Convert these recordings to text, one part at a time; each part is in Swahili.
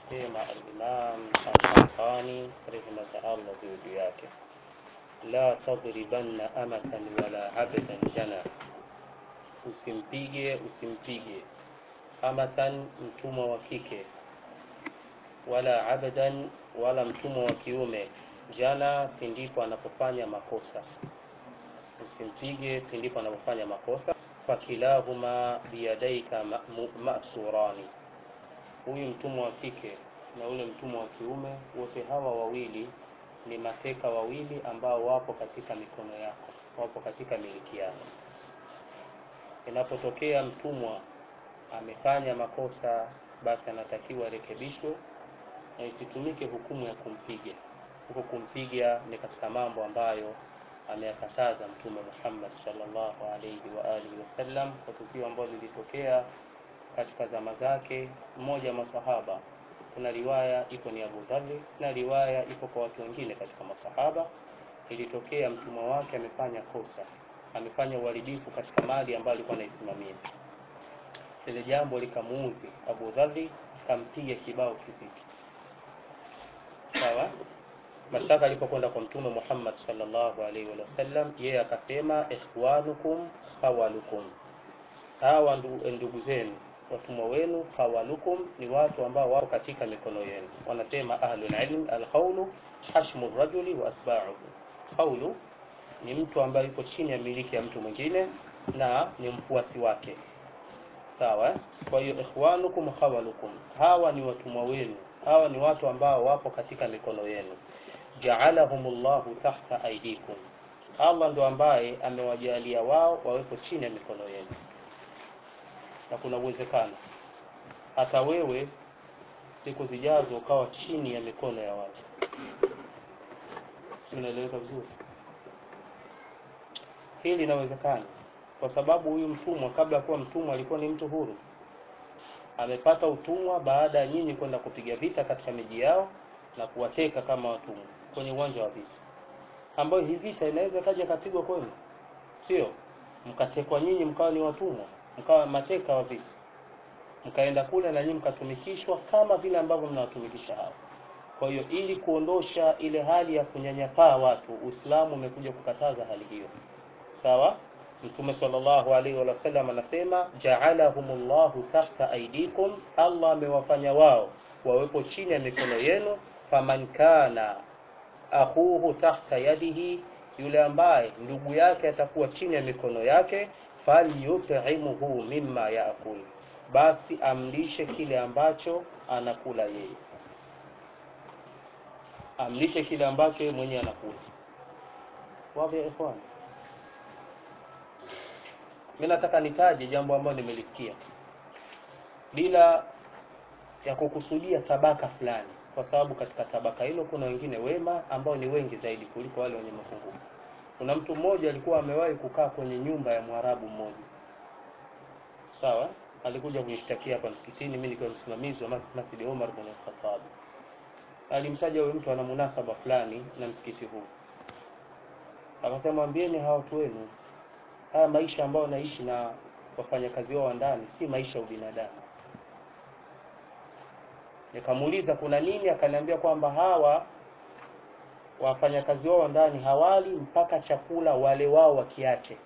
anasema al-Imam al-Qahtani rahimahullah juu yake la tadribanna amatan wala abdan jana usimpige usimpige amatan mtumwa wa kike wala abdan wala mtumwa wa kiume jana pindipo anapofanya makosa usimpige pindipo anapofanya makosa fakilahuma biyadaika masurani huyu mtumwa wa kike na ule mtumwa wa kiume wote hawa wawili ni mateka wawili ambao wapo katika mikono yako wapo katika miliki yako inapotokea mtumwa amefanya makosa basi anatakiwa rekebishwe na isitumike hukumu ya kumpiga huko kumpiga ni katika mambo ambayo ameyakataza mtume Muhammad sallallahu alaihi wa alihi wasallam kwa tukio ambalo lilitokea katika zama zake mmoja wa masahaba kuna riwaya ipo ni Abu Dharr na riwaya ipo kwa watu wengine katika masahaba ilitokea mtumwa wake amefanya kosa amefanya uharibifu katika mali ambayo alikuwa anaisimamia ile jambo likamuudhi Abu Dharr kampiga kibao kizito sawa mashtaka alipokwenda kwa mtume Muhammad sallallahu alaihi wasallam yeye akasema ikhwanukum hawalukum hawa ndugu zenu watumwa wenu hawalukum ni watu ambao wako katika mikono yenu wanasema ahlul ilm alqawlu hashmu rajuli wa asba'uhu qawlu ni mtu ambaye yuko chini ya miliki ya mtu mwingine na ni mfuasi wake sawa kwa hiyo ikhwanukum hawalukum hawa ni watumwa wenu hawa ni watu ambao wapo katika mikono yenu ja'alahumullahu tahta aydikum Allah ndo ambaye amewajalia wao wawepo chini ya mikono yenu na kuna uwezekano hata wewe siku zijazo ukawa chini ya mikono ya watu unaeleweka vizuri hili linawezekana kwa sababu huyu mtumwa kabla ya kuwa mtumwa alikuwa ni mtu huru amepata utumwa baada ya nyinyi kwenda kupiga vita katika miji yao na kuwateka kama watumwa kwenye uwanja wa vita ambayo hii vita inaweza kaja kapigwa kwenu sio mkatekwa nyinyi mkawa ni watumwa mkawa mateka wa vita mkaenda kule na nyinyi mkatumikishwa kama vile ambavyo mnawatumikisha hao kwa hiyo ili kuondosha ile hali ya kunyanyapaa watu Uislamu umekuja kukataza hali hiyo sawa Mtume sallallahu alaihi wasallam anasema ja'alahumullahu tahta aidikum Allah amewafanya wao wawepo chini ya mikono yenu faman kana akhuhu tahta yadihi yule ambaye ndugu yake atakuwa chini ya mikono yake falyut'imuhu mimma yaakul basi amlishe kile ambacho anakula yeye amlishe kile ambacho yeye mwenyewe anakula wapi ikhwan mimi nataka nitaje jambo ambalo nimelisikia bila ya kukusudia tabaka fulani kwa sababu katika tabaka hilo kuna wengine wema ambao ni wengi zaidi kuliko wale wenye mapungufu kuna mtu mmoja alikuwa amewahi kukaa kwenye nyumba ya mwarabu mmoja sawa alikuja kunishtakia hapa msikitini mimi nikiwa msimamizi wa Masjid Omar bin Khattab alimtaja huyo mtu ana munasaba fulani na msikiti huu akasema mwambieni hawa watu wenu haya maisha ambayo naishi na wafanyakazi wao wa ndani si maisha ya ubinadamu nikamuuliza kuna nini akaniambia kwamba hawa wafanyakazi wao ndani hawali mpaka chakula wale wao wakiache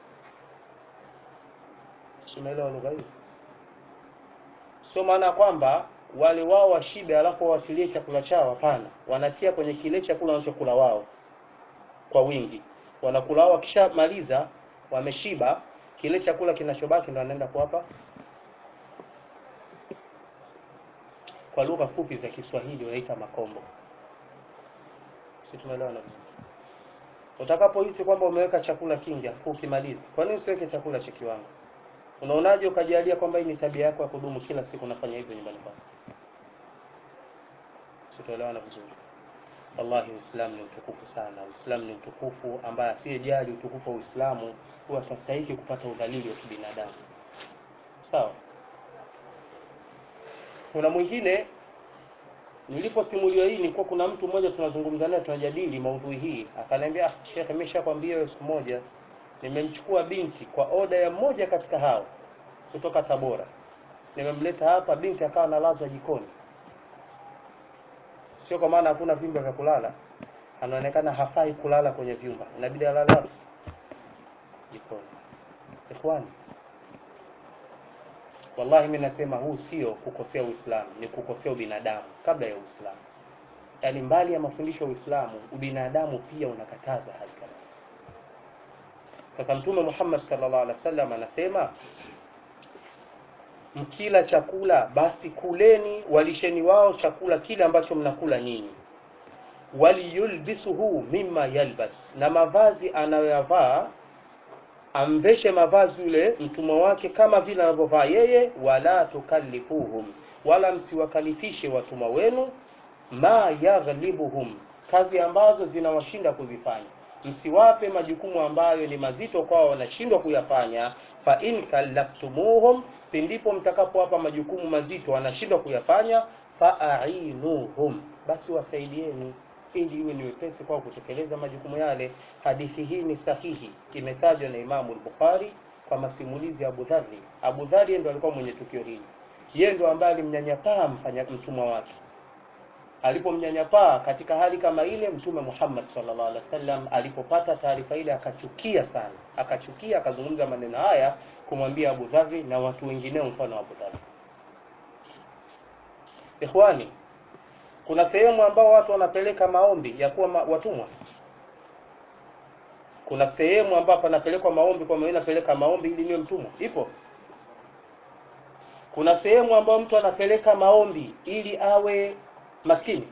unaelewa lugha hii sio maana kwamba wale wao washibe alafu wawasilie chakula chao hapana wanatia kwenye kile chakula wanachokula wao kwa wingi wanakula wao wakishamaliza wameshiba kile chakula kinachobaki ndo wanaenda kuwapa kwa lugha fupi za Kiswahili wanaita makombo si tumeelewana vizuri utakapohisi kwamba umeweka chakula kingi afu ukimaliza kwa nini usiweke chakula cha kiwango unaonaje ukajalia kwamba hii ni tabia yako ya kudumu kila siku unafanya hivyo nyumbani kwako sitaelewana vizuri wallahi uislamu ni utukufu sana uislamu ni utukufu ambaye asiyejali utukufu wa uislamu huwa atastahiki kupata udhalili wa kibinadamu sawa kuna mwingine niliposimuliwa hii nilikuwa kuna mtu mmoja tunazungumza naye tunajadili maudhui hii akaniambia ah shekhe nimeshakwambia wewe siku moja nimemchukua binti kwa oda ya mmoja katika hao kutoka Tabora nimemleta hapa binti akawa analazwa jikoni sio kwa maana hakuna vyumba vya kulala anaonekana hafai kulala kwenye vyumba inabidi alale wapi jikoni ikhwani wallahi mimi nasema huu sio kukosea uislamu ni kukosea ubinadamu kabla ya uislamu yaani mbali ya mafundisho ya uislamu ubinadamu pia unakataza hali kama hizi sasa mtume muhammad sallallahu alaihi wasallam anasema mkila chakula basi kuleni walisheni wao chakula kile ambacho mnakula nyinyi waliyulbisuhu mimma yalbas na mavazi anayoyavaa amveshe mavazi yule mtumwa wake kama vile anavyovaa yeye wala tukallifuhum wala msiwakalifishe watumwa wenu ma yaghlibuhum kazi ambazo zinawashinda kuzifanya msiwape majukumu ambayo ni mazito kwao wanashindwa kuyafanya fa in kallaftumuhum pindipo mtakapowapa majukumu mazito wanashindwa kuyafanya faainuhum basi wasaidieni ili iwe ni wepesi kwao kutekeleza majukumu yale hadithi hii ni sahihi imetajwa na imamu al-bukhari kwa masimulizi ya abu dhari abu dhari ndo alikuwa mwenye tukio hili yeye ndo ambaye alimnyanyapaa mfanya mtumwa wake alipomnyanyapaa katika hali kama ile mtume Muhammad sallallahu alaihi wasallam alipopata taarifa ile akachukia sana akachukia akazungumza maneno haya kumwambia Abu Dharri na watu wengineo mfano wa Abu Dharri Ikhwani kuna sehemu ambao watu wanapeleka maombi ya kuwa ma, watumwa kuna sehemu ambapo panapelekwa maombi kwa maana napeleka maombi ili niwe mtumwa ipo kuna sehemu ambayo mtu anapeleka maombi ili awe maskini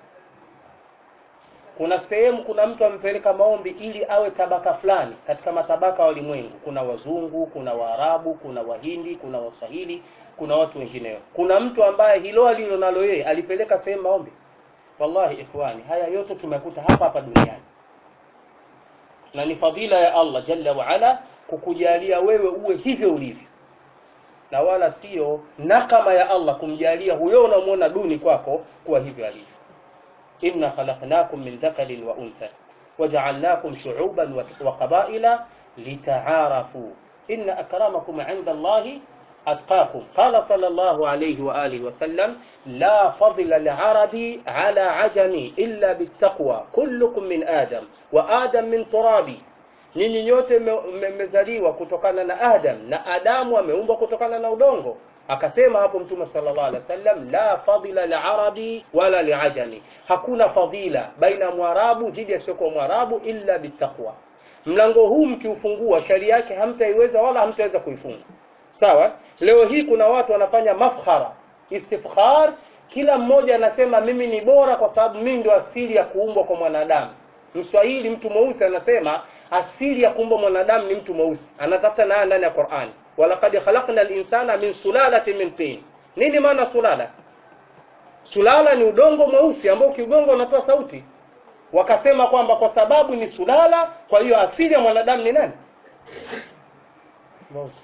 kuna sehemu kuna mtu amepeleka maombi ili awe tabaka fulani katika matabaka ya ulimwengu kuna wazungu kuna waarabu kuna wahindi kuna waswahili kuna watu wengineo kuna mtu ambaye hilo alilo nalo yeye alipeleka sehemu maombi wallahi ikhwani haya yote tumekuta hapa hapa duniani na ni fadhila ya Allah jalla wa ala kukujalia wewe uwe hivyo ulivyo na wala sio nakama ya Allah kumjalia huyo unamwona duni kwako kuwa hivyo alivyo inna khalaqnakum min dhakarin wa untha waja'alnakum shu'uban wa qabaila litaarafu inna akramakum 'inda Allahi atqakum qala sallallahu alayhi wa alihi wa sallam la fadla li'arabi 'ala 'ajami illa bittaqwa kullukum min adam wa adam min turabi nyinyi nyote mmezaliwa kutokana na Adam na Adamu ameumbwa kutokana na udongo akasema hapo mtume sallallahu alaihi wasallam la fadila liarabi wala liajami hakuna fadila baina mwarabu dhidi ya sio mwarabu illa bitaqwa mlango huu mkiufungua sharia yake hamtaiweza wala hamtaweza kuifunga sawa leo hii kuna watu wanafanya mafkhara istifkhar kila mmoja anasema mimi ni bora kwa sababu mimi ndio asili ya kuumbwa kwa mwanadamu mswahili mtu mweusi anasema asili ya kuumbwa mwanadamu ni mtu mweusi anatafuta naye ndani ya Qur'an walaqad khalaqna al-insana min sulalatin min tin nini maana sulala sulala ni udongo mweusi ambao ukigonga unatoa sauti wakasema kwamba kwa sababu ni sulala kwa hiyo asili ya mwanadamu ni nani mweusi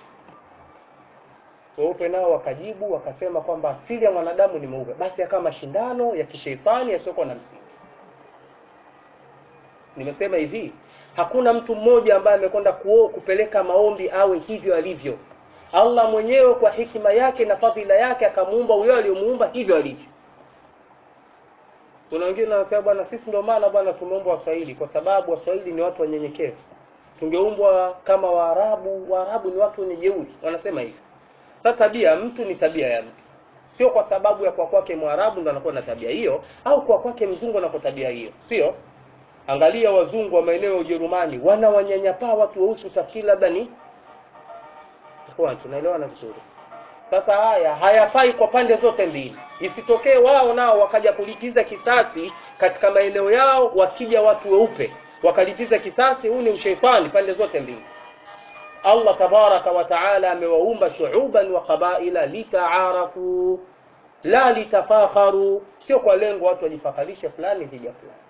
weupe nao wakajibu wakasema kwamba asili ya mwanadamu ni mweupe basi akawa mashindano ya kisheitani yasiokuwa na msingi nimesema hivi hakuna mtu mmoja ambaye amekwenda kupeleka maombi awe hivyo alivyo Allah mwenyewe kwa hikima yake na fadhila yake akamuumba huyo aliyomuumba hivyo alivyo kuna wengine wanasema bwana sisi ndio maana bwana tumeumbwa Waswahili kwa sababu Waswahili ni watu wanyenyekevu tungeumbwa kama Waarabu Waarabu ni watu wenye jeuri wanasema hivi sasa tabia mtu ni tabia ya mtu sio kwa sababu ya kwa kwake Mwarabu ndo anakuwa na tabia hiyo au kwa kwake mzungu anakuwa tabia hiyo sio angalia wazungu wa maeneo ya Ujerumani wana wanyanyapaa watu weusi utafikiri labda ni kwa tunaelewana vizuri sasa haya hayafai kwa pande zote mbili isitokee wao nao wakaja kulipiza kisasi katika maeneo yao wakija watu weupe wakalipiza kisasi huu ni ushaitani pande zote mbili Allah tabaraka wa taala amewaumba shuuban wa qabaila litaarafu la litafakharu sio kwa lengo watu wajifakarishe fulani dhidi ya fulani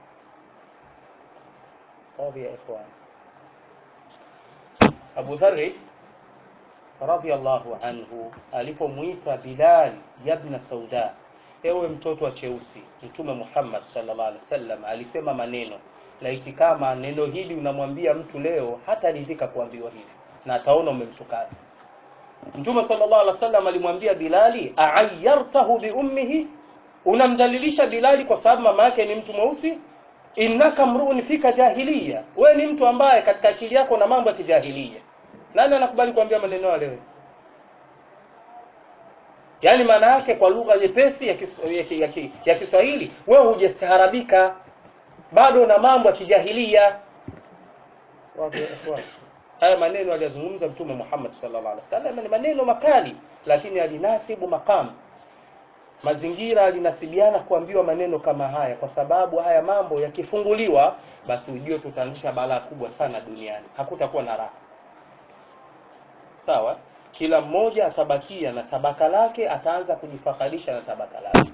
قاضي يا إخوان أبو ذر رضي الله عنه alipomwita Bilal yabna Sauda ewe mtoto wa cheusi mtume Muhammad sallallahu alaihi wasallam alisema maneno laiti kama neno hili unamwambia mtu leo hata ridhika kuambiwa hivi na ataona umemtukana mtume sallallahu alaihi wasallam alimwambia Bilali a'ayyartahu bi ummihi unamdhalilisha bilali kwa sababu mama yake ni mtu mweusi innaka mruun fika jahiliya wewe ni mtu ambaye katika akili yako na mambo ya kijahiliya nani anakubali kuambia maneno yale wewe yaani maana yake kwa lugha nyepesi ya, kis, ya, ki- ya, ki- ya kiswahili wewe hujastaarabika bado na mambo ya kijahilia Wazi, ikhwan. haya maneno aliyazungumza mtume muhammad sallallahu alaihi wasallam ni maneno makali lakini alinasibu maqam mazingira alinasibiana kuambiwa maneno kama haya kwa sababu haya mambo yakifunguliwa basi ujue tutaanzisha balaa kubwa sana duniani hakutakuwa na raha sawa kila mmoja atabakia na tabaka lake ataanza kujifaharisha na tabaka lake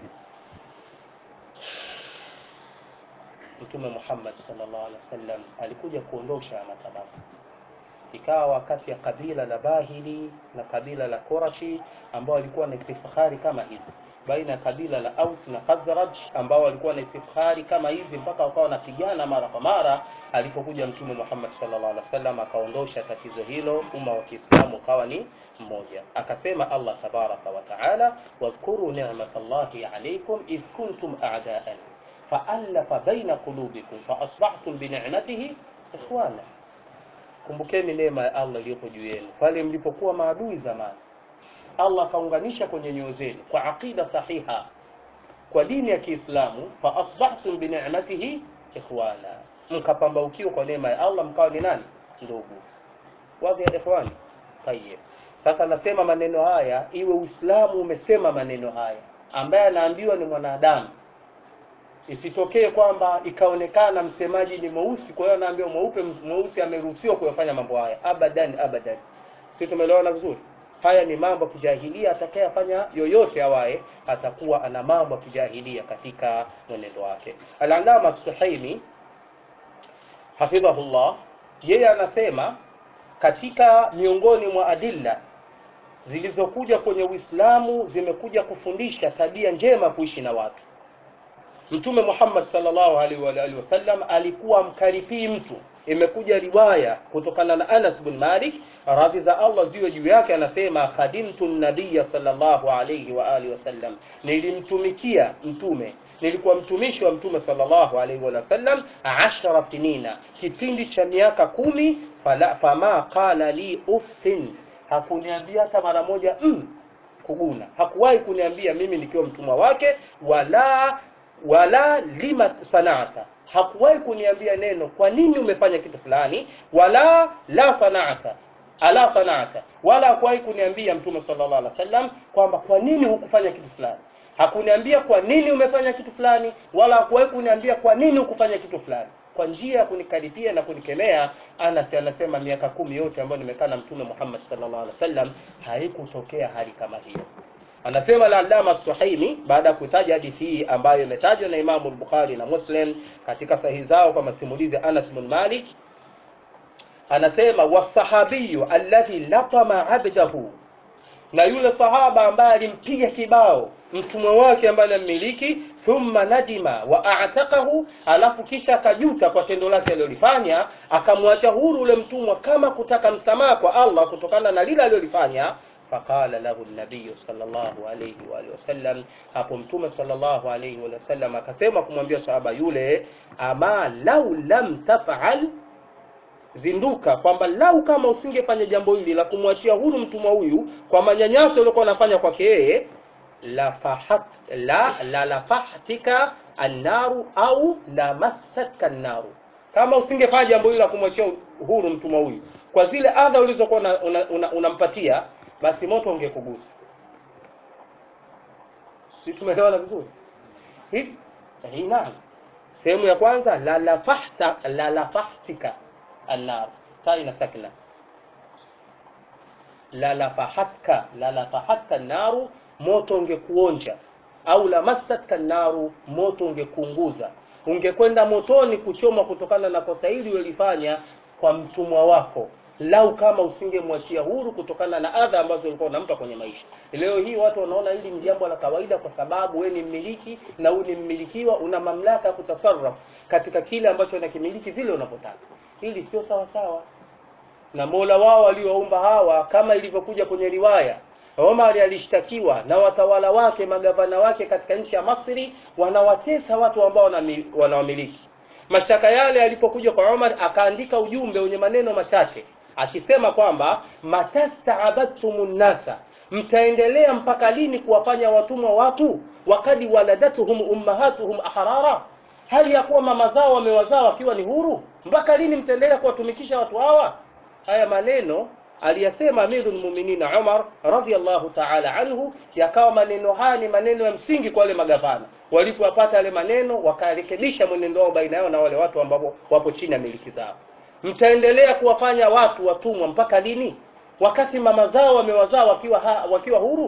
mtume muhammad sallallahu alaihi wasallam alikuja kuondosha matabaka ikawa kati ya kabila la bahili na kabila la korashi ambao walikuwa na istifkhari kama hizi baina ya kabila la aus na khazraj ambao walikuwa na istifkhari kama hizi mpaka wakawa wanapigana mara kwa mara alipokuja mtume muhammad sallallahu alaihi wasallam akaondosha tatizo hilo umma wa kiislamu ukawa ni mmoja akasema allah tabaraka wa taala wadhkuru nicmatallahi alaikum idh kuntum a'daan faallafa baina qulubikum faasbahtum binicmatihi ikhwana kumbukeni neema ya allah iliyopo juu yenu pale mlipokuwa maadui zamani allah akaunganisha kwenye nyoyo zenu kwa aqida sahiha kwa dini ya kiislamu faasbahtum binicmatihi ikhwana mkapambaukiwa kwa neema ya allah mkawa ni nani ndugu wazi ya ikhwani tayeb sasa nasema maneno haya iwe uislamu umesema maneno haya ambaye anaambiwa ni mwanadamu isitokee kwamba ikaonekana msemaji ni mweusi kwa hiyo anaambiwa mweupe mweusi ameruhusiwa kuyafanya mambo haya abadan abadan si tumeelewana vizuri haya ni mambo ya kijahilia atakayefanya yoyote awaye atakuwa ana mambo ya kijahilia katika mwenendo wake alalama suhaimi hafidhahullah yeye anasema katika miongoni mwa adilla zilizokuja kwenye uislamu zimekuja kufundisha tabia njema kuishi na watu mtume muhammad sallallahu alaihi wa alihi wasallam alikuwa mkaripii mtu imekuja riwaya kutokana na anas bin malik radhi za allah ziwe juu yake anasema khadimtu nabiya sallallahu alaihi wa alihi wasallam nilimtumikia mtume nilikuwa mtumishi wa mtume sallallahu alaihi wa sallam ashara sinina kipindi cha miaka kumi fala, fama qala li uffin hakuniambia hata mara moja mm, kuguna hakuwahi kuniambia mimi nikiwa mtumwa wake wala wala lima sanata hakuwahi kuniambia neno kwa nini umefanya kitu fulani wala la sanata ala sanata wala hakuwahi kuniambia mtume sallallahu alaihi wasallam kwamba kwa nini hukufanya kitu fulani hakuniambia kwa nini umefanya kitu fulani wala hakuwahi kuniambia kwa nini hukufanya kitu fulani kwa njia ya kunikaribia na kunikemea anas anasema miaka kumi yote ambayo nimekaa na mtume muhammad sallallahu alaihi wasallam haikutokea hali kama hiyo anasema al-allama suhaimi baada ya kutaja hadithi hii ambayo imetajwa na imamu al-bukhari na muslim katika sahihi zao kwa masimulizi ya anas bin malik anasema wasahabiyu alladhi latama abdahu na yule sahaba ambaye alimpiga kibao mtumwa wake ambaye anammiliki thumma nadima wa a'taqahu alafu kisha akajuta kwa tendo lake alilolifanya akamwacha huru ule mtumwa kama kutaka msamaha kwa Allah kutokana na lile alilolifanya faqala lahu nabiyu sallallahu alayhi wa alihi wasallam hapo mtume sallallahu alayhi wa sallam akasema kumwambia sahaba yule ama lau lam taf'al zinduka kwamba lau kama usingefanya jambo hili la kumwachia huru mtumwa huyu kwa manyanyaso uliokuwa unafanya kwake yeye la fahat la la lafahtika annaru au lamassatka annaru kama usingefanya jambo hili la kumwachia huru mtumwa huyu kwa zile adha ulizokuwa unampatia una, una, una basi moto ungekugusa si tumeelewana vizuri hivi hii naam sehemu ya kwanza la lafahta la lafahtika annar ta ina sakna la lafahatka la lafahatka naru moto ungekuonja au lamassatka naru moto ungekuunguza ungekwenda motoni kuchoma kutokana na kosa hili ulilofanya kwa mtumwa wako lau kama usingemwachia huru kutokana na adha ambazo ulikuwa unampa kwenye maisha leo hii watu wanaona hili ni jambo la kawaida kwa sababu we ni mmiliki na huyu ni mmilikiwa una mamlaka ya kutasarraf katika kile ambacho unakimiliki vile unavyotaka hili sio sawa sawa na mola wao waliowaumba hawa kama ilivyokuja kwenye riwaya Omar alishtakiwa na watawala wake magavana wake katika nchi ya Masri wanawatesa watu ambao wanawamiliki. Mashtaka yale yalipokuja kwa Omar, akaandika ujumbe wenye maneno machache akisema kwamba matastaabadtum nnasa, mtaendelea mpaka lini kuwafanya watumwa watu, wakadi waladatuhum ummahatuhum ahrara, hali ya kuwa mama zao wamewazaa wakiwa ni huru. Mpaka lini mtaendelea kuwatumikisha watu hawa? Haya maneno aliyasema Amirul Mu'minin Umar radhiyallahu ta'ala anhu, yakawa maneno haya ni maneno ya msingi kwa wale magavana. Walipowapata yale maneno, wakarekebisha mwenendo wao baina yao na wale watu ambao wapo chini ya miliki zao. Mtaendelea kuwafanya watu watumwa mpaka lini, wakati mama zao wamewazaa wakiwa ha, wakiwa huru?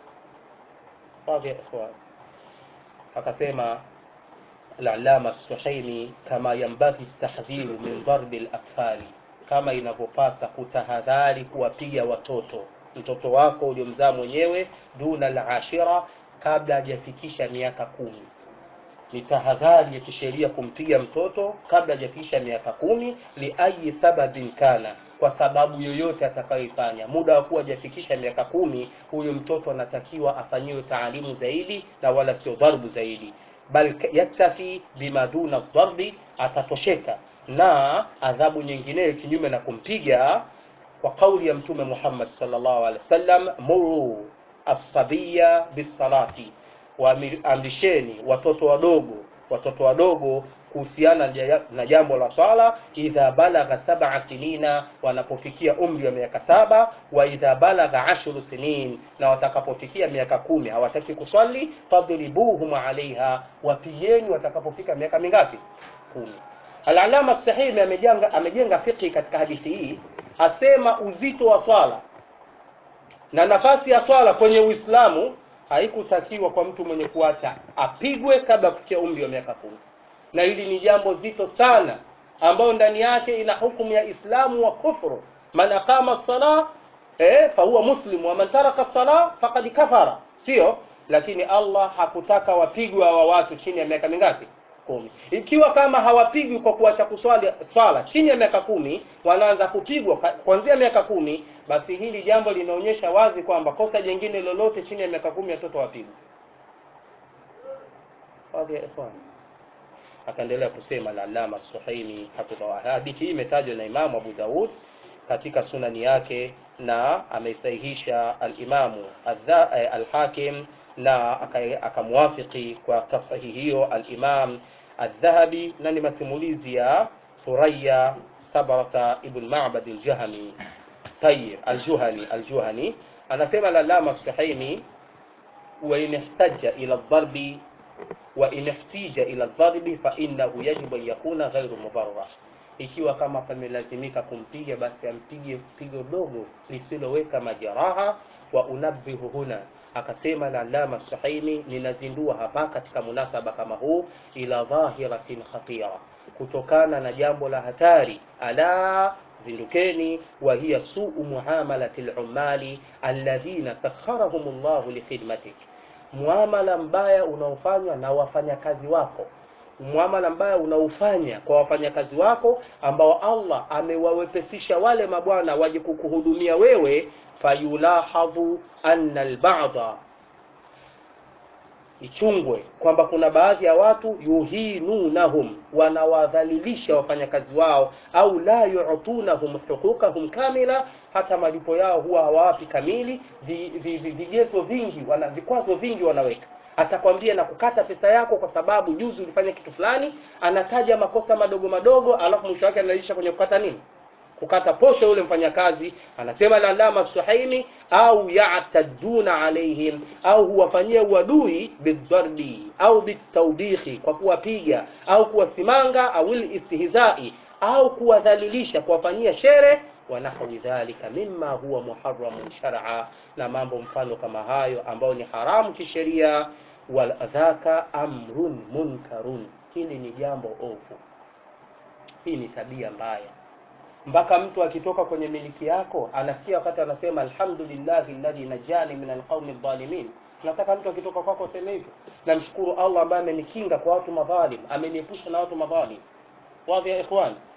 Akasema al-Allama Suhaimi, kama yambaghi tahdhiru min darbi al-atfali kama inavyopasa kutahadhari kuwapiga watoto. Mtoto wako uliomzaa mwenyewe duna al-ashira, kabla hajafikisha miaka kumi. Ni tahadhari ya kisheria kumpiga mtoto kabla hajafikisha miaka kumi, liayi sababin kana, kwa sababu yoyote atakayoifanya. Muda wa kuwa hajafikisha miaka kumi, huyo mtoto anatakiwa afanyiwe taalimu zaidi na wala sio dharbu zaidi, bal yaktafi bima duna dharbi, atatosheka na adhabu nyingineyo kinyume na kumpiga, kwa kauli ya Mtume Muhammad sallallahu alaihi wasallam, muru as-sabiya bis-salati, waamrisheni watoto wadogo watoto wadogo kuhusiana na jambo la swala, idha balagha sab'a sinina, wanapofikia umri wa miaka saba, wa idha balagha ashru sinin, na watakapofikia miaka kumi hawataki kuswali, fadribuhum alaiha, wapigeni watakapofika miaka mingapi? Kumi. Al-Allama Sahimi amejenga amejenga fiqhi katika hadithi hii, asema uzito wa swala na nafasi ya swala kwenye Uislamu haikutakiwa kwa mtu mwenye kuacha apigwe kabla ya kufikia umri wa miaka kumi, na hili ni jambo zito sana, ambayo ndani yake ina hukumu ya Islamu wa kufru. Man aqama sala eh, fahuwa muslim wa man taraka sala faqad kafara, sio? Lakini Allah hakutaka wapigwe hawa watu chini ya miaka mingapi? kumi. Ikiwa kama hawapigwi kwa kuacha kuswali swala chini ya miaka kumi, wanaanza kupigwa kuanzia miaka kumi, basi hili jambo linaonyesha wazi kwamba kosa jingine lolote chini ya miaka kumi watoto wapigwe. Akaendelea kusema al-Allama Suhaimi hafidhahu. Hadithi hii imetajwa na Imamu Abu Daud katika sunani yake na ameisahihisha al-Imamu al-Hakim na akamwafiki kwa tasahihi hiyo al-Imam Adh-Dhahabi, na ni masimulizi ya Thuraya Sabrata ibn Ma'bad al-Jahmi Tayyib al-Juhani al-Juhani anasema al-Allama Suhaimi, wa in ihtaja ila ad-darbi wa in ihtija ila ad-darbi fa innahu yajibu an yakuna ghayru mubarrah, ikiwa kama pamelazimika kumpiga basi ampige pigo dogo lisiloweka majeraha. Wa unabbihu huna Akasema al-Allama Suhaimi, ninazindua hapa katika munasaba kama huu, ila dhahiratin khatira, kutokana na jambo la hatari. Ala, zindukeni, wa hiya suu muamalati al-ummali alladhina sakharahum Allahu likhidmatik, muamala mbaya unaofanywa na wafanyakazi wako, muamala mbaya unaofanya kwa wafanyakazi wako ambao Allah amewawepesisha wale mabwana waje kukuhudumia wewe fayulahadhu anna alba'da, ichungwe kwamba kuna baadhi ya watu yuhinunahum, wanawadhalilisha wafanyakazi wao, au la yu'tunahum huquqahum kamila, hata malipo yao huwa hawawapi kamili. Vigezo vingi, wana vikwazo vingi wanaweka atakwambia na kukata pesa yako kwa sababu juzi ulifanya kitu fulani. Anataja makosa madogo madogo, alafu mwisho wake analisha kwenye kukata nini kukata posho yule mfanyakazi. Anasema al-Allama Suhaimi, au ya'taduna alaihim, au huwafanyia uadui bidharbi au bitawbihi, kwa kuwapiga au kuwasimanga, au istihzai, au kuwadhalilisha, kuwafanyia shere wa nahwi dhalika mimma huwa muharramun shar'a, na mambo mfano kama hayo ambayo ni haramu kisheria. Wal dhaka amrun munkarun, hili ni jambo ovu, hii ni tabia mbaya mpaka mtu akitoka kwenye miliki yako anasikia wakati anasema alhamdulillahi alladhi najani min alqaumi dhalimin. Nataka mtu akitoka kwako aseme hivyo, namshukuru Allah ambaye amenikinga kwa watu madhalim, ameniepusha na watu madhalim. Wazi ya ikhwan,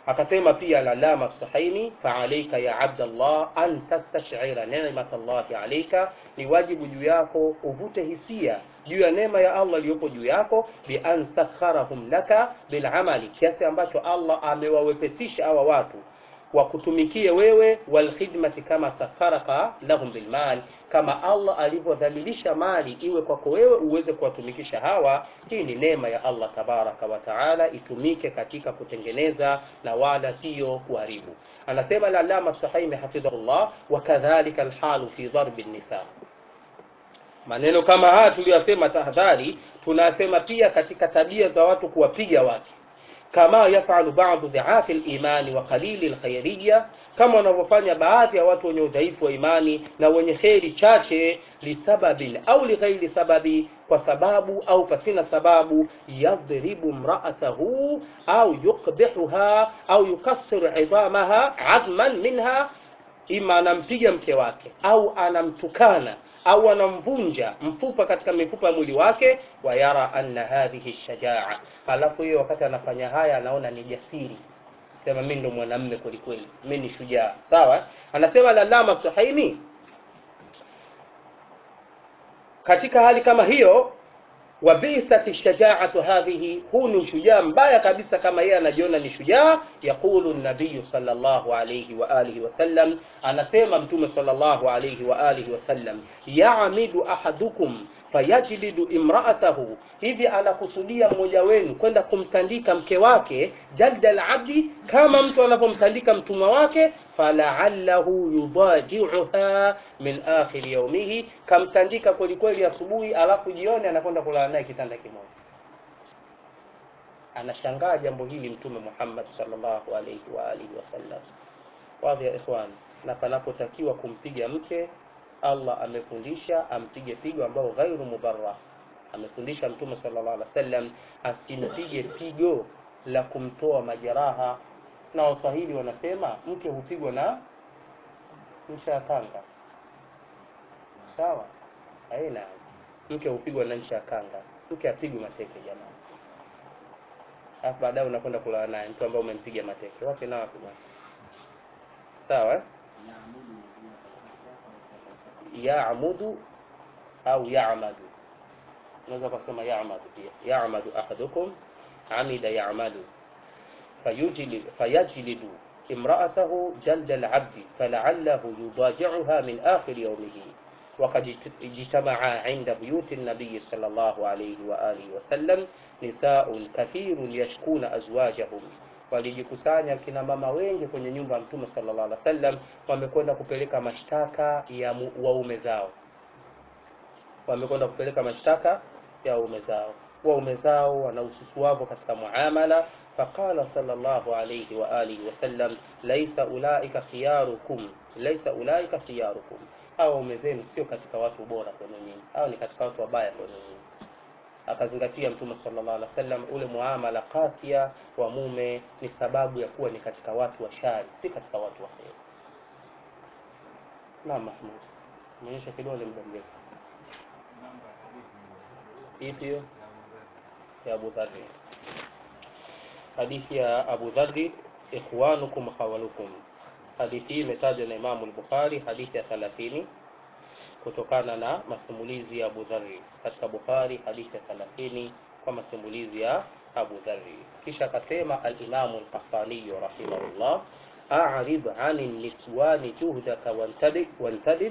akasema pia lalama sahaini faalaika ya abdallah an tastashira nimat llahi alaika ni wajibu juu yako uvute hisia juu ya neema ya allah iliyopo juu yako bian sakharahum laka bilamali kiasi ambacho allah amewawepesisha hawa watu wakutumikie wewe walkhidmati kama sakharaka lahum bilmal kama allah alivyodhalilisha mali iwe kwako wewe uweze kuwatumikisha hawa hii ni neema ya allah tabaraka wa taala itumike katika kutengeneza na wala siyo kuharibu anasema lalama sahaimi hafidhahullah wakadhalika alhalu fi dharbi nisa maneno kama haya tuliyosema tahadhari tunasema pia katika tabia za watu kuwapiga watu kama yafalu badu dhiafi limani wa qalili lkhairiya kama wanavyofanya baadhi ya watu wenye udhaifu wa imani na wenye kheri chache lisababin au lighairi sababi kwa sababu au pasina sababu yadhribu mraatahu au yukbihuha au yukassiru idamaha adman minha ima anampiga mke wake au anamtukana au anamvunja mfupa katika mifupa ya mwili wake wayara anna hadhihi shajaa halafu hiyo wakati anafanya haya anaona ni jasiri sema mi ndo mwanamme kwelikweli mi ni shujaa sawa anasema lalama suhaimi katika hali kama hiyo wabisat shajaatu hadhihi huu ni ushujaa mbaya kabisa kama yeye anajiona ni shujaa yaqulu nabiyu salllahu alaihi waalihi wasallam anasema mtume salllahu alaihi waalihi wasallam yamidu ahadukum fayajlidu imraatahu hivi anakusudia mmoja wenu kwenda kumtandika mke wake jalda labdi kama mtu anavyomtandika mtumwa wake falaallahu yudajiuha min akhiri yaumihi kamtandika kwelikweli asubuhi alafu jioni anakwenda kulala naye kitanda kimoja anashangaa jambo hili mtume muhammad salllahu alaihi waalihi wasallam wadhi ya ikhwan na panapotakiwa kumpiga mke allah amefundisha ampige pigo ambao ghairu mubarrah amefundisha mtume sallallahu alaihi wasallam asimpige pigo la kumtoa majeraha na waswahili wanasema mke hupigwa na ncha ya kanga sawa aina mke hupigwa na ncha ya kanga mke apigwe mateke jamani alafu baadaye unakwenda kulala naye mtu ambaye umempiga mateke wapi na wapi bwana sawa eh? yamudu au yamadu unaweza kusema yamadu pia yamadu ahadukum amida yamadu fayajlidu imraatahu jalda alabdi falaallahu yudajiuha min akhiri yaumihi وقد اجتمع عند بيوت النبي صلى الله عليه وآله وسلم نساء كثير يشكون أزواجهم walijikusanya kina mama wengi kwenye nyumba ya mtume sallallahu alaihi wasallam wamekwenda kupeleka mashtaka ya waume zao wamekwenda kupeleka mashtaka ya waume zao waume zao wana ususuavu katika muamala faqala sallallahu alayhi wa alihi wasallam laisa ulaika khiyarukum laisa ulaika khiyarukum hao waume zenu sio katika watu bora kwenu nyinyi hao ni katika watu wabaya kwenu nyinyi akazingatia mtume sallallahu alaihi wasallam ule muamala kasia wa mume ni sababu ya kuwa ni katika watu wa shari si katika watu wa kheri naam mahmud umeonyesha kidole muda mrefu ipi hiyo ya abu dhari hadithi ya abu dhari ikhwanukum khawalukum hadithi hii imetajwa na imamu al-bukhari hadithi ya thalathini kutokana na masimulizi ya Abu Dharri katika Bukhari hadithi ya 30 kwa masimulizi ya Abu Dharri. Kisha akasema al-Imam al-Qahtani rahimahullah, a'rid 'ani niswani juhdaka wantadib wantadib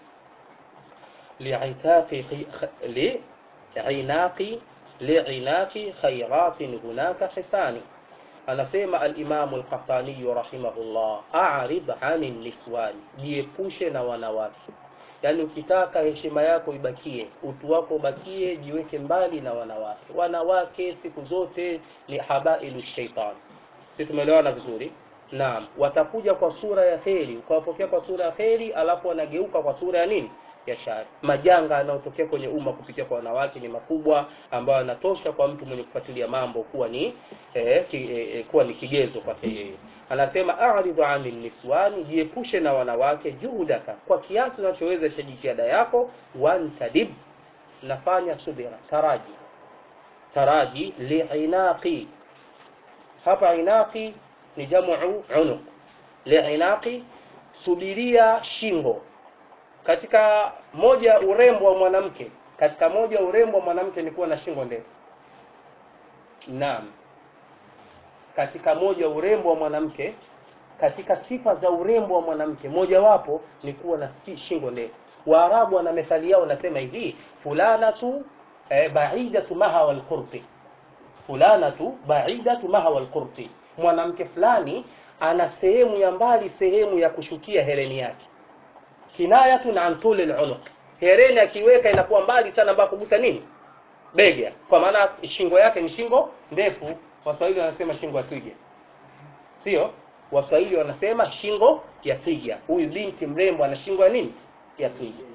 li'itaqi li'inaqi li'inaqi khayratin hunaka hisani anasema al-Imam al-Qahtani rahimahullah, a'rid 'ani niswani, jiepushe na wanawake yaani ukitaka heshima yako ibakie utu wako ubakie jiweke mbali na wanawake wanawake siku zote ni habailu shaitan si tumeelewana vizuri naam watakuja kwa sura ya heri ukawapokea kwa sura ya heri alafu wanageuka kwa sura ya nini ya shari majanga yanayotokea kwenye umma kupitia kwa wanawake ni makubwa ambayo yanatosha kwa mtu mwenye kufuatilia mambo kuwa ni eh, ki, eh, kuwa ni kigezo kwake yeye anasema a'ridhu 'anil niswani jiepushe na wanawake juhudaka kwa kiasi unachoweza cha jitihada yako wantadib nafanya subira taraji taraji liinaqi hapa inaqi ni jamu unuq liinaqi subiria shingo katika moja urembo wa mwanamke katika moja urembo wa mwanamke ni kuwa na shingo ndefu naam katika moja urembo wa mwanamke katika sifa za urembo wa mwanamke mojawapo ni kuwa na si- shingo ndefu waarabu wana methali yao wanasema hivi fulanatu eh, baidatu maha walqurti fulanatu baidatu maha walqurti mwanamke fulani ana sehemu ya mbali sehemu ya kushukia hereni yake kinayatun an tuli lunuq hereni akiweka inakuwa mbali sana ambapo kugusa nini bega kwa maana shingo yake ni shingo ndefu waswahili wanasema shingo ya twiga sio waswahili wanasema shingo ya twiga huyu binti mrembo ana shingo ya nini ya twiga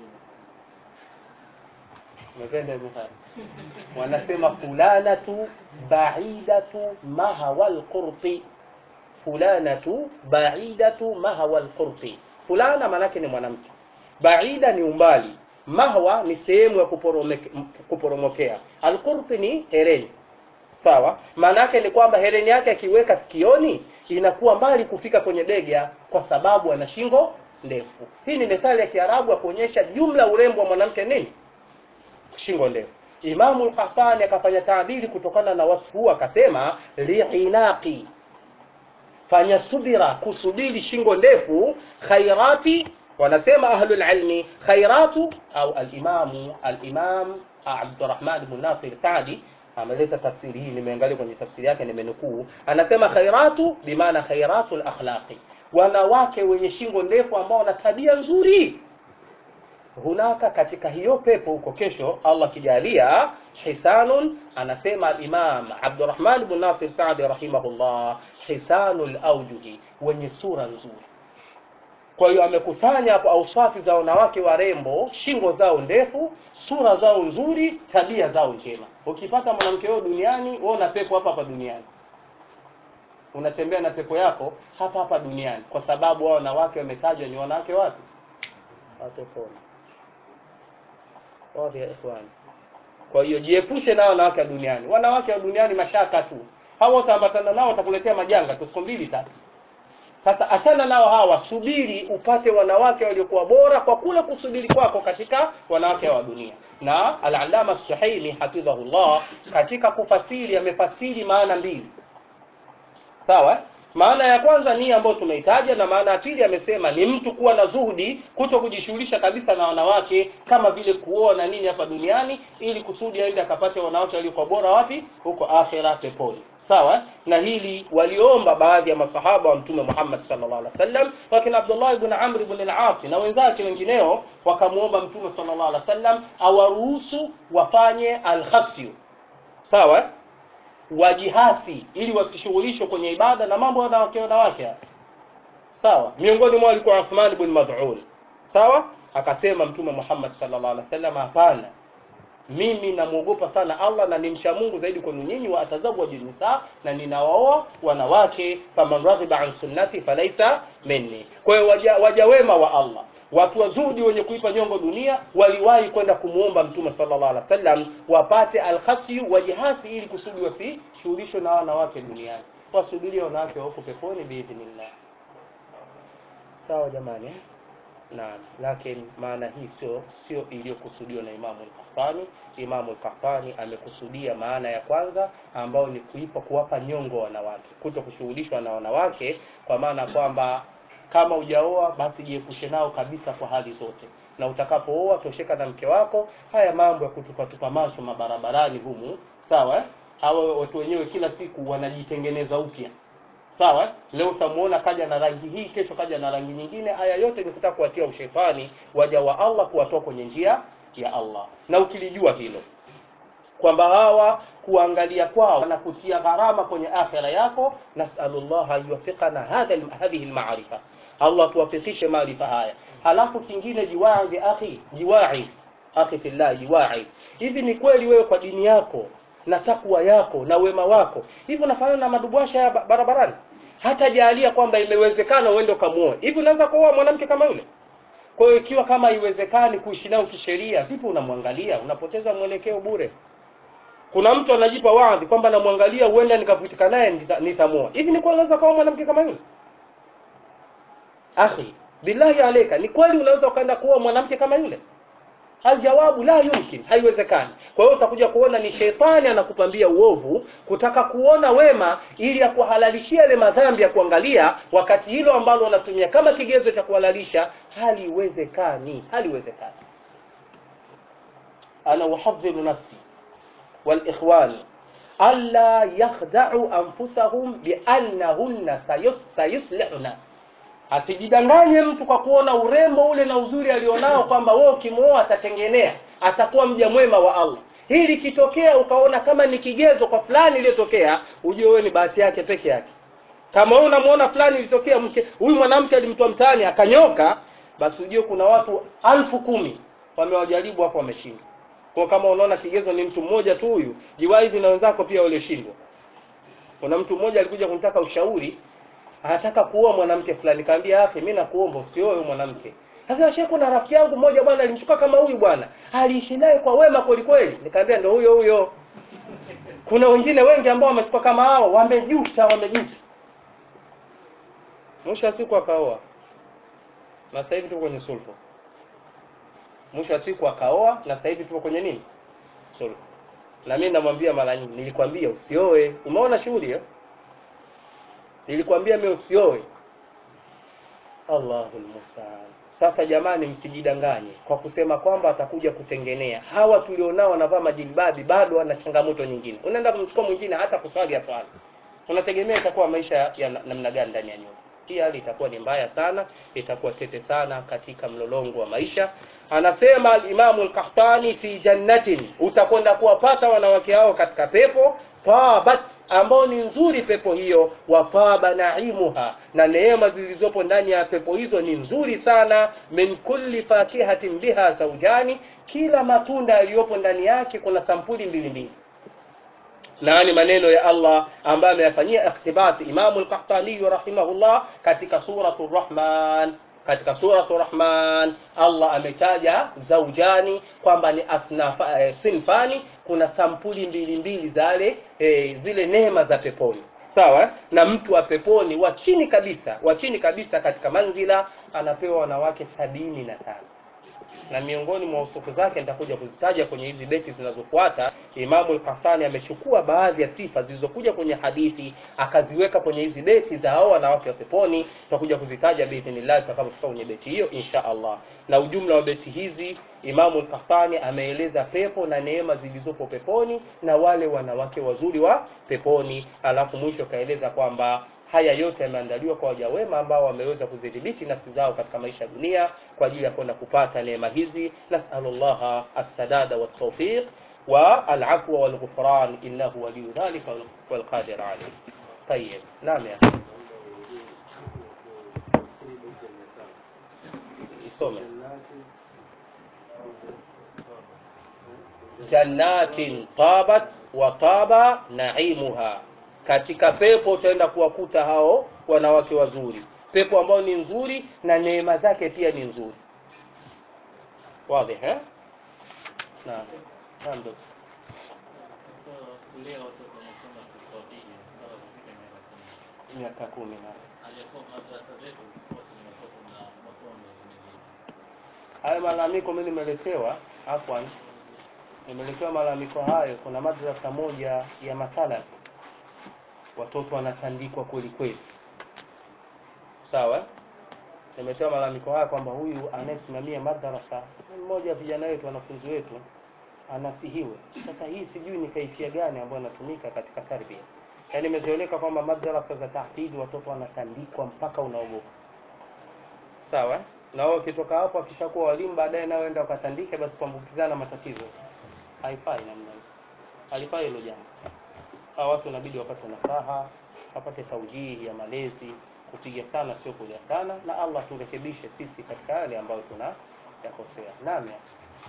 umependa hivyo haya wanasema fulanatu baidatu mahawa lqurti fulanatu baidatu mahawa lqurti fulana maanake ni mwanamke baida ni umbali mahwa ni sehemu ya kuporomeke- m- kuporomokea alqurti ni hereni sawa maana yake ni kwamba hereni yake akiweka sikioni inakuwa mbali kufika kwenye bega kwa sababu ana shingo ndefu hii ni methali ya kiarabu ya kuonyesha jumla urembo wa mwanamke nini shingo ndefu imamu lhasani akafanya taabiri kutokana na wasfu huu akasema liinaqi fanya subira kusubiri shingo ndefu khairati wanasema ahlulilmi khairatu au alimamu alimam abdurahman bnu nasir sadi ameleta tafsiri hii nimeangalia kwenye tafsiri yake nimenukuu anasema khairatu bimaana khairatu lakhlaqi wanawake wenye shingo ndefu ambao wana tabia nzuri hunaka katika hiyo pepo huko kesho allah kijalia hisanun anasema alimam abdurahman bnu nasir sadi rahimahullah hisanu laujuhi wenye sura nzuri kwa hiyo amekusanya hapo auswafi za wanawake warembo shingo zao ndefu sura zao nzuri tabia zao njema ukipata mwanamke huyo duniani wewe una pepo hapa hapa duniani unatembea na pepo yako hapa hapa duniani kwa sababu hao wanawake wametajwa ni wanawake wapi watoponi wapi ya ikhwani kwa hiyo jiepushe na wanawake wa duniani wanawake wa duniani mashaka tu hawa utaambatana nao watakuletea majanga tu siku mbili tatu sasa achana nao hawa subiri upate wanawake waliokuwa bora kwa kule kusubiri kwako katika wanawake wa dunia na alalama suhaili hafidhahullah katika kufasiri amefasiri maana mbili sawa maana ya kwanza ni ambayo tumeitaja na maana ya pili amesema ni mtu kuwa na zuhudi kuto kujishughulisha kabisa na wanawake kama vile kuoa na nini hapa duniani ili kusudi aende akapate wanawake waliokuwa bora wapi huko akhira peponi sawa na hili waliomba baadhi ya masahaba wa mtume Muhammad sallallahu alaihi wasallam wakina Abdullah ibn Amr ibn al-As na wenzake wengineo wakamuomba mtume sallallahu alaihi wasallam awaruhusu wafanye al-khasyu sawa wajihasi ili wasishughulishwe kwenye ibada na mambo ya wanawake wanawake sawa miongoni mwao alikuwa Uthman ibn Mad'un sawa akasema mtume Muhammad sallallahu alaihi wasallam hapana mimi namwogopa sana Allah na nimcha Mungu zaidi kwenu nyinyi wa atazawwaju nisa na ninawaoa wanawake faman raghiba an sunnati falaisa minni kwa hiyo waja, waja wema wa Allah watu wazuri wenye kuipa nyongo dunia waliwahi kwenda kumuomba mtume sallallahu alaihi wasallam wapate alkhasyu wajihasi ili kusudi wasishughulishwe na wanawake duniani wasubirie wanawake wako peponi biidhnillah sawa jamani eh? Naam, lakini maana hii sio sio iliyokusudiwa na Imamu al-Qahtani. Imamu al-Qahtani amekusudia maana ya kwanza ambayo ni kuipa kuwapa nyongo wanawake, kuto kushughulishwa na wanawake, kwa maana kwamba kama hujaoa basi jiepushe nao kabisa kwa hali zote, na utakapooa tosheka na mke wako. Haya mambo ya kutupatupa macho mabarabarani humu, sawa eh? Hawa watu wenyewe kila siku wanajitengeneza upya sawa leo utamuona kaja na rangi hii kesho kaja na rangi nyingine haya yote ni kutaka kuwatia ushetani waja wa Allah kuwatoa kwenye njia ya Allah na ukilijua hilo kwamba hawa kuangalia kwao na kutia gharama kwenye akhira yako nasalullah ayuwafiqana hadha hadhihi almaarifa Allah tuwafikishe maarifa haya halafu kingine jiwaidhi akhi jiwaidhi akhi fillah jiwaidhi hivi ni kweli wewe kwa dini yako na takwa yako na wema wako hivi unafanana na madubwasha ya ba- barabarani hata jalia kwamba imewezekana uende ukamuoe hivi unaweza kuoa mwanamke kama yule kwa hiyo ikiwa kama haiwezekani kuishi nao kisheria vipi unamwangalia unapoteza mwelekeo bure kuna mtu anajipa wadhi kwamba namwangalia huenda nikavutika naye nita- nitamuoa hivi ni kweli unaweza kuwa mwanamke kama yule akhi billahi aleka ni kweli unaweza ukaenda kuoa mwanamke kama yule aljawabu la yumkin haiwezekani kwa hiyo utakuja kuona ni sheitani anakupambia uovu kutaka kuona wema ili akuhalalishia yale madhambi ya kuangalia wakati hilo ambalo unatumia kama kigezo cha kuhalalisha haliwezekani haliwezekani ana uhadhiru nafsi walikhwan alla yakhda'u anfusahum biannahunna sayus- sayuslihuna asijidanganye mtu kwa kuona urembo ule na uzuri alionao kwamba wewe ukimwoa atatengenea atakuwa mja mwema wa allah hii likitokea ukaona kama ni kigezo kwa fulani iliyotokea ujue wewe ni bahati yake peke yake kama wewe unamuona fulani ilitokea mke huyu mwanamke alimtoa mtaani akanyoka basi ujue kuna watu alfu kumi wamewajaribu hapo wameshindwa kwa kama unaona kigezo ni mtu mmoja tu huyu jiwaizi na wenzako pia walioshindwa kuna mtu mmoja alikuja kunitaka ushauri anataka kuoa mwanamke fulani kaambia akhi mimi nakuomba usioe huyu mwanamke sasa shehe kuna rafiki yangu mmoja bwana alimchukua kama huyu bwana aliishi naye kwa wema kweli kweli nikamwambia ndio huyo huyo kuna wengine wengi ambao wamechukua kama hao wamejuta wamejuta mwisho wa siku akaoa na sasa hivi tuko kwenye sulhu mwisho wa siku akaoa na sasa hivi tuko kwenye nini sulhu na mimi namwambia mara nyingi nilikwambia usioe umeona shughuli hiyo nilikwambia mimi usioe Allahul musta'an sasa jamani msijidanganye kwa kusema kwamba atakuja kutengenea hawa tulionao wanavaa majilbabi bado wana changamoto nyingine unaenda kumchukua mwingine hata kuswali aswali unategemea itakuwa maisha ya na- namna gani ndani ya nyumba hii hali itakuwa ni mbaya sana itakuwa tete sana katika mlolongo wa maisha anasema alimamu lkahtani fi jannatin utakwenda kuwapata wanawake hao katika pepo tabat ambao ni nzuri pepo hiyo wafaba naimuha na neema zilizopo ndani ya pepo hizo ni nzuri sana min kulli fakihatin biha zaujani kila matunda yaliyopo ndani yake kuna sampuli mbili mbili na ni maneno ya Allah ambayo ameyafanyia ikhtibati Imamu al-Qahtani rahimahullah katika suratu Rahman katika suratu Rahman Allah ametaja zaujani kwamba ni asnafa eh, sinfani kuna sampuli mbili mbili zale eh, zile neema za peponi sawa eh? na mtu wa peponi wa chini kabisa wa chini kabisa katika manzila anapewa wanawake sabini na tano na miongoni mwa usufu zake nitakuja kuzitaja kwenye hizi beti zinazofuata imamu al-Qahtani amechukua baadhi ya sifa zilizokuja kwenye hadithi akaziweka kwenye hizi beti za hao wanawake wa peponi tutakuja kuzitaja biidhnillah tutakapofika kwenye beti hiyo insha Allah na ujumla wa beti hizi imamu al-Qahtani ameeleza pepo na neema zilizopo peponi na wale wanawake wazuri wa peponi alafu mwisho kaeleza kwamba haya yote yameandaliwa kwa waja wema ambao wameweza kudhibiti nafsi zao katika maisha ya dunia kwa ajili ya kwenda kupata neema hizi nasalullaha assadada waltawfiq wa alafwa walghufran innahu waliyu dhalika walqadir alayh tayib naam ya isome jannatin tabat wa taba naimuha katika pepo utaenda kuwakuta hao wanawake wazuri pepo ambao ni nzuri na neema zake pia ni nzuri wazi eh naam naam ndugu. kulea watoto wanasoma kiswahili mpaka kufika miaka kumi. miaka kumi na Aliyekuwa madrasa zetu wote ni watoto na masomo mengine. hayo malalamiko mimi nimeletewa afwan nimeletewa malalamiko hayo kuna madrasa moja ya masala watoto wanatandikwa kweli kweli sawa nimetoa malalamiko haya kwamba huyu anayesimamia madrasa ni mmoja wa vijana wetu wanafunzi wetu anasihiwe sasa hii sijui ni kaifia gani ambayo inatumika katika tarbia yaani imezoeleka kwamba madrasa za tahdidi watoto wanatandikwa mpaka unaogopa sawa na wao ukitoka hapo akishakuwa walimu baadaye nao enda wakatandike basi kuambukizana matatizo haifai namna hiyo halifai hilo jambo hawa watu inabidi wapate nasaha wapate taujihi ya malezi kupiga sana sio kulia sana na Allah turekebishe sisi katika yale ambayo tuna yakosea naam ya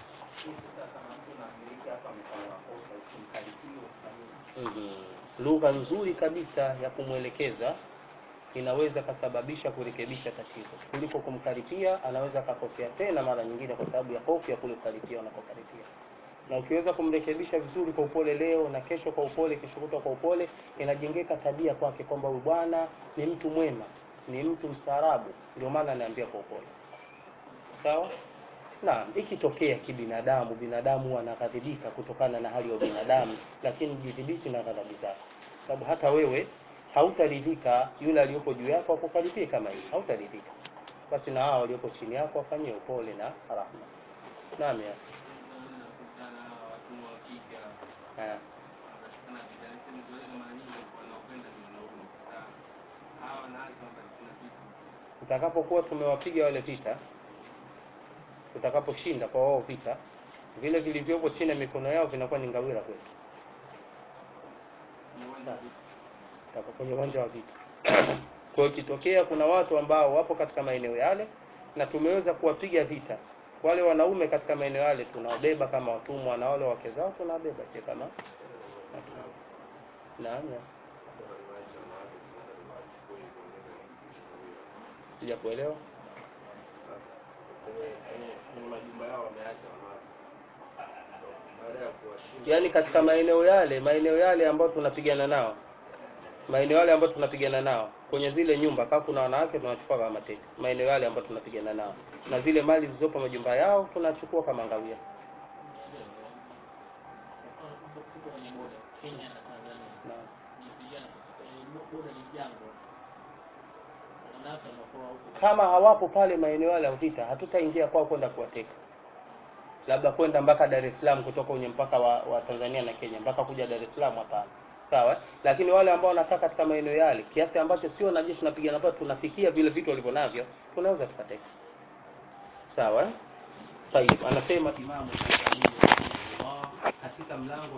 Mhm. lugha nzuri kabisa ya kumwelekeza inaweza kasababisha kurekebisha tatizo kuliko kumkaripia anaweza akakosea tena mara nyingine kwa sababu ya hofu ya kule kukaripia unakokaripia na ukiweza kumrekebisha vizuri kwa upole leo na kesho kwa upole, kesho kutwa kwa upole, inajengeka tabia kwake kwamba huyu bwana ni mtu mwema, ni mtu mstaarabu, ndio maana anaambia kwa upole. Sawa? Naam, ikitokea kibinadamu, binadamu anaghadhibika kutokana na hali ya binadamu, lakini jidhibiti na ghadhabu zako, sababu hata wewe hautaridhika yule aliyopo juu yako akukaribie kama hivi, hautaridhika. Basi na hao walioko chini yako wafanyie upole na rahma. Naam ya. Eh. Tutakapokuwa tumewapiga wale vita, tutakaposhinda kwa wao vita, vile vilivyopo chini ya mikono yao vinakuwa ni ngawira kwetu. Tutaka kwenye uwanja wa vita. Kwa hiyo ikitokea kuna watu ambao wapo katika maeneo yale na tumeweza kuwapiga vita wale wanaume katika maeneo yale, tunawabeba kama watumwa na wale wake zao tunawabeba pia kama watumwa. Naam, ya. sija kuelewa. kwenye majumba yao wameacha wanawake baada ya kuwashinda Yaani katika maeneo yale maeneo yale ambayo tunapigana nao maeneo yale ambayo tunapigana nao kwenye zile nyumba kama kuna wanawake tunachukua kama mateka maeneo yale ambayo tunapigana nao na zile mali zilizopo majumba yao tunachukua kama ngawia Tuko kwenye boda Kenya na Tanzania. Naam. Nipigana kwenye boda ni jangwa. Wanawake wanakuwa huko. kama hawapo pale maeneo yale ya vita hatutaingia kwao kwenda kuwateka labda kwenda mpaka Dar es Salaam kutoka kwenye mpaka wa, wa Tanzania na Kenya mpaka kuja Dar es Salaam hapana sawa lakini wale ambao wanakaa katika maeneo yale kiasi ambacho sio na jeshi tunapigana pale tunafikia vile vitu walivyo navyo tunaweza tukateka sawa Tayib anasema Imamu Shafi'i rahimahullah katika mlango